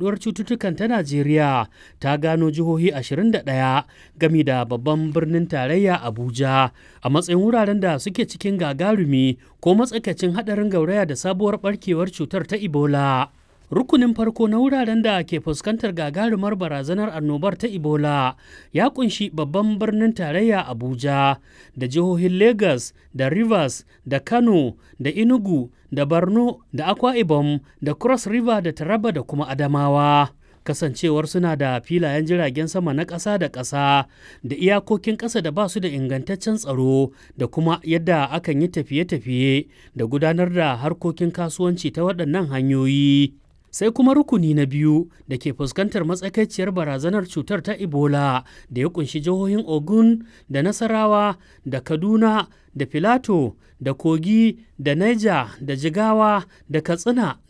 yaduwar cututtukan ta Najeriya ta gano jihohi 21 gami da babban birnin tarayya Abuja a matsayin wuraren da suke cikin gagarumi ko matsakaicin haɗarin gauraya da sabuwar barkewar cutar ta Ebola. rukunin farko na wuraren da ke fuskantar gagarumar barazanar annobar ta ebola ya kunshi babban birnin tarayya abuja da jihohin lagos da rivers da kano da enugu da borno da akwa ibom da cross river da taraba da kuma adamawa kasancewar suna da filayen jiragen sama na ƙasa da ƙasa da iyakokin ƙasa da ba su da ingantaccen tsaro da kuma yadda akan yi tafiye-tafiye da gudanar da harkokin kasuwanci ta waɗannan hanyoyi sai kuma rukuni na biyu da ke fuskantar matsakaiciyar barazanar cutar ta ebola da ya kunshi jihohin ogun da nasarawa da kaduna da filato da kogi da niger da jigawa da katsina